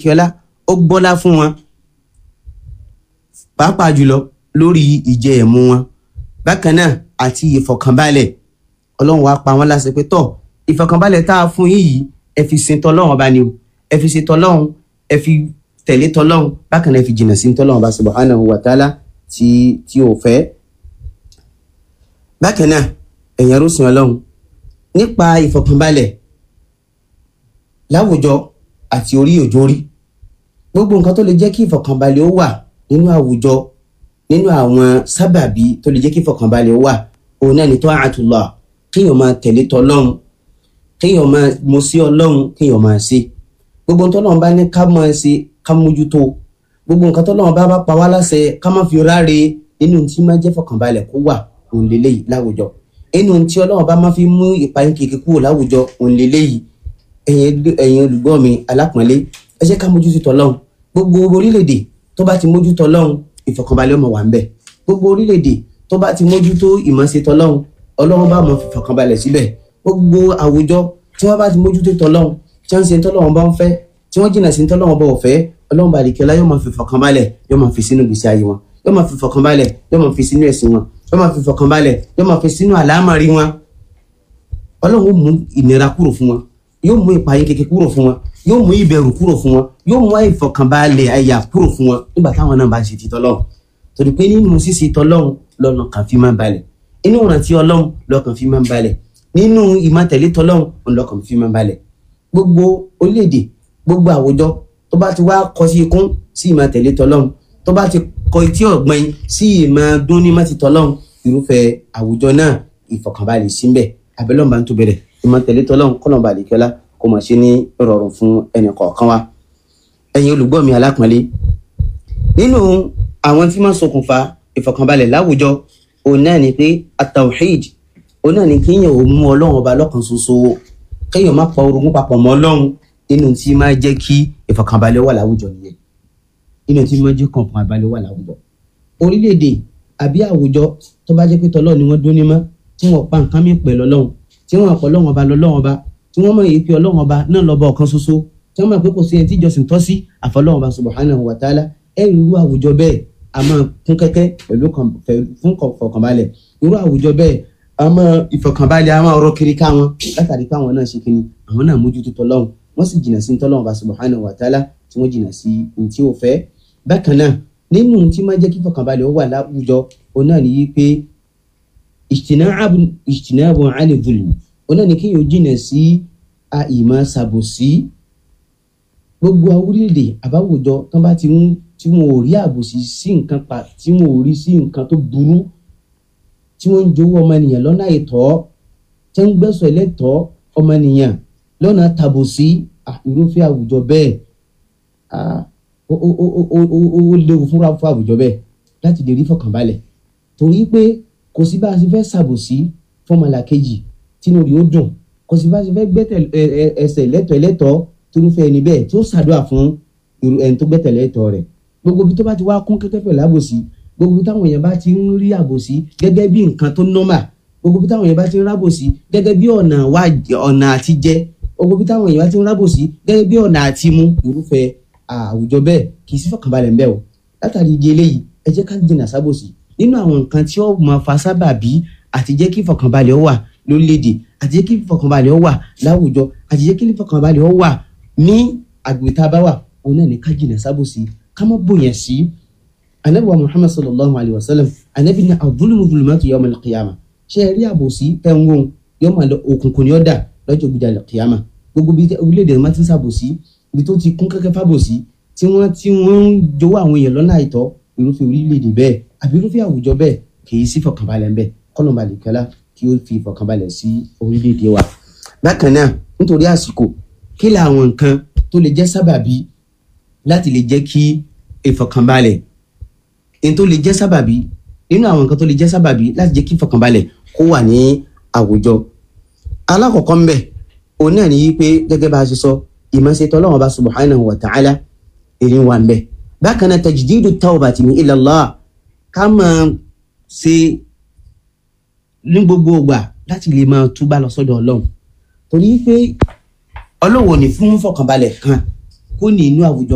àlekíọ́lá ó gbọ́lá fún wọn pàápàá jùlọ lórí ìjẹ ẹ̀mú wọn bákan náà àti ìfọ̀kànbalẹ̀ ọlọ́run wá pa wọ́n láṣẹ pé tọ̀ ìfọ̀kànbalẹ̀ tá a fún yín yìí ẹ fi sin tọ́lọ́run ọba ni o ẹ fi sin tọ́lọ́run ẹ fi tẹ̀lé tọ́lọ́run bákan náà ẹ fi jìnnà sí tọ́lọ́run ọba subhanahu wa ta'ala tí tí ò fẹ́. bákan náà ẹ̀yàn rúṣin ọlọ́run nípa ìfọ̀kànbalẹ̀ láwùjọ àti orí òjòrí gbogbo nǹkan tó lè jẹ́ kí ìfọ̀kànbalẹ̀ ó wà nínú àwùjọ nínú àwọn sábàbí tó lè jẹ́ kí ìfọ̀kànbalẹ̀ ó wà òun náà ni ta'atullah kéèyàn máa tẹ̀lé tọ́lọ́run kéèyàn máa mo sí ọlọ́run kéèyàn máa ṣe gbogbo nǹkan tọ́lọ́run bá ní ká máa ṣe ká mójútó gbogbo nǹkan tọ́lọ́run bá bá pa wá láṣẹ ká má fi ráre nínú tí máa jẹ́ fọkànbalẹ̀ kó wà òun lélẹ́yìí láwùjọ nínú tí ọlọ́run bá máa fi mú ìpayín kékeré kúrò láwùjọ òun lélẹ́yìí ẹ̀yin olùgbọ́ mi alápọ̀nlé ẹ jẹ́ ká mójútó tọ́lọ́run gbogbo orílẹ̀-èdè tó bá ti mójútó ọlọ́run ìfọkànbalẹ̀ ọmọ wà ń bẹ̀ gbogbo orílẹ̀-èdè tó bá ti mójútó ìmọ̀ọ́sẹ̀ tọ́lọ́run ọlọ́run bá mọ̀ fìfọkànbalẹ̀ síbẹ̀ gbogbo àwùjọ tí wọ́n bá ti mójútó tọ́lọ́run tí wọ́n ń ṣe tọ́lọ́run bá ń fẹ́ tí wọ́n jìnnà sí tọ́lọ́run bá ò fẹ́ ọlọ́run bá àdìkẹ́lá yóò máa fìfọkànbalẹ̀ yóò máa fi sínú gbèsè ayé wọn yóò máa fìfọkànbalẹ̀ yóò máa fi sínú ẹ̀sìn wọn yóò máa fìfọkànbalẹ̀ yóò máa fi sínú àlámọ̀rí wọn ọlọ́run ó mú ìnira kúrò fún wọn yóò mú ìpayín kékeré kúrò fún wọn yóò mú ìbẹ̀rù kúrò fún wọn yóò mú àìfọkànbalẹ̀ àyà kúrò fún wọn nígbà táwọn náà bá ṣe ti tọ́lọ́run torí pé nínú ṣíṣe tọ́lọ́run lọ́nà kan fi máa balẹ̀ inú ìrántí ọlọ́run lọ́kàn fi máa ń balẹ̀ nínú ìmọ̀tẹ̀lé tọ́lọ́run lọ́kàn fi máa ń balẹ̀ gbogbo orílẹ̀-èdè gbogbo àwùjọ tó bá ti wá kọ sí ikún sí ìmọ̀tẹ̀lé tọ́lọ́run tó bá ti kọ etí ọ̀gbìn sí ìmọ̀ dún ní mọ́tì tọ́lọ́run irúfẹ́ àwùjọ náà ìfọ̀kànbalẹ̀ síbẹ̀ abẹ́lọ́mọba tó bẹ̀rẹ̀ ìmọ̀tẹ̀lé tọ́lọ́run kọ́nàba àdìkẹ́lá kó mọ̀ ṣe ní ìrọ̀rùn fún ẹnì kọ̀ọ̀kan wa ẹ̀yin olùgbọ́ mi alápọ̀nlé nínú àwọn tí máa ṣokùnfà ìfọ̀kànbalẹ̀ láwùjọ òun náà ni pé atawhid òun náà ni kéèyàn ò mú ọlọ́run ọba lọ́kan ṣoṣo kéèyàn má pa orogún papọ̀ mọ́ ọlọ́run nínú tí máa jẹ́ kí ìfọ̀kànbalẹ̀ wà láwùjọ nìyẹn nínú tí máa jẹ́ ìfọ̀kànbalẹ̀ wà láwùjọ. orílẹ̀-èdè àbí àwùjọ tó bá jẹ́ pé tọ́lọ́ ni wọ́n dún ní mọ́ tí wọ́n pa nǹkan mìíràn pẹ̀lú ọlọ́run tí wọ́n àpọ̀ ọlọ́run ọba lọ́lọ́run ọba tí wọ́n mọ̀ èyí pé ọlọ́run ọba náà lọ́ba ọ̀kan ṣoṣo tí wọ́n mọ̀ pé kò sí ẹni tí ìjọsìn tọ́ sí àfọlọ́run ọba subhanahu wa ta'ala ẹ̀rù irú àwùjọ bẹ́ẹ̀ a máa kún kẹ́kẹ́ pẹ̀lú fún ìfọ̀kànbalẹ̀ irú àwùjọ bẹ́ẹ̀ a máa ìfọ̀kànbalẹ̀ a máa rọ kiri ká wọn látàrí káwọn náà ṣe kiri àwọn náà mójútó tọ́lọ́hún wọ́n sì jìnnà sí tọ́lọ́hún bá subhanahu wa ta'ala tí wọ́n jìnnà sí ohun tí ó fẹ́. bákan náà nínú tí máa jẹ́ kí ìfọ̀kànbalẹ̀ ó wà láwùjọ òun náà nìyí pé ìjìnàbù àlè zulm òun náà ní kí yóò jìnnà sí àìmọ̀ sàbòsí gbogbo orílẹ̀-èdè àbáwùjọ tán bá ti ń tí wọn ò rí àbòsí sí nǹkan pa tí wọn ò rí sí nǹkan tó burú tí wọn ń jowó ọmọnìyàn lọ́nà àìtọ́ tí wọn ń gbẹ́sọ̀ ẹlẹ́tọ́ ọmọnìyàn lọ́nà tàbòsí irúfẹ́ àwùjọ bẹ́ẹ̀ ó léwu fúnra fún àwùjọ bẹ́ẹ̀ láti lè rí fọkànbalẹ̀ torí pé kò sí bá a ṣe fẹ́ ṣàbòsí fọmọlàkejì tínú rí ó dùn kò sí bá a ṣe fẹ́ gbẹ́tẹ̀ ẹsẹ̀ lẹ́tọ̀ ẹlẹ́tọ̀ torúfẹ́ ẹni bẹ́ẹ̀ tí ó ṣàdúrà fún ẹni tó gbẹ́tẹ̀lé ẹ̀tọ́ rẹ̀ gbogbo ibi tó bá ti wá kún kẹ́kẹ́ pẹ̀lú àbòsí gbogbo ibi táwọn èèyàn bá ti ń rí àbòsí gẹ́gẹ́ bí nǹkan tó nọ́mà gbogbo ibi táwọn èèyàn bá ti ń rábòsí gẹ́gẹ́ bí ọ̀nà wá ọ̀nà àti jẹ gbogbo ibi táwọn èèyàn bá ti ń rábòsí gẹ́gẹ́ bí ọ̀nà àti mú irúfẹ́ àwùjọ bẹ́ẹ̀ kì í sí fọkànbalẹ̀ ń bẹ o látàrí ìdí eléyìí ẹ jẹ́ ká jìnnà sábòsí nínú àwọn nǹkan tí ó máa fa sábàbí àti jẹ́ kí fọkànbalẹ̀ ó wà lórílẹ̀‐èdè àti jẹ́ kí fọkànbalẹ̀ ó wà láwùjọ àti jẹ́ kí fọkànbalẹ̀ ó wà ní agbègbè tá a bá wà òun náà ní ká jìnnà sábòsí kama bonya sí anabi wa muhammad sallallahu alayhi wa sallam anabi ní adúlùmù dùlùmọ́tò yawm al-qiyama ṣe é rí àbòsí tẹ́wọ́n yóò máa lọ òkùnkùn ní ọ̀dà lọ́jọ́ gbìdá al-qiyama gbogbo bí orílẹ̀-èdè máa ti ń sàbòsí ibi tó ti kún kẹ́kẹ́ fàbòsí tí wọ́n tí wọ́n ń jowó àwọn èèyàn lọ́nà àìtọ́ irúfẹ́ orílẹ̀-èdè bẹ́ẹ̀ àbí irúfẹ́ àwùjọ bẹ́ẹ̀ kì í sí fọkànbalẹ̀ ńbẹ kọ́lọ́mà lìkẹ́lá kí ó fi fọkànbalẹ̀ sí orílẹ̀-èdè wa. bákan náà nítorí àsìkò kí làwọn nǹkan tó lè jẹ́ sábàbí láti lè jẹ́ kí ìfọ̀kànbalẹ̀ n tó lè jẹ́ sábàbí nínú àwọn nǹkan tó lè jẹ́ sábàbí láti jẹ́ kí ìfọ̀kànbalẹ̀ kó wà ní àwùjọ. alákọ̀ọ́kọ́ ń bẹ̀ òun náà ní pé gẹ́gẹ́ bá a ṣe sọ ìmọ̀ṣetọ́ Ọlọ́hun Ọba subhanahu wa ta'ala èrè wà ń bẹ̀. bákan náà tajdidu tawbati min ila Allah ká máa ṣe ní gbogbo ìgbà láti lè máa túbà lọ sọ́dọ̀ Ọlọ́run torí pé Ọlọ́run ò ní fún fọ̀kànbalẹ̀ kan kó ní inú àwùjọ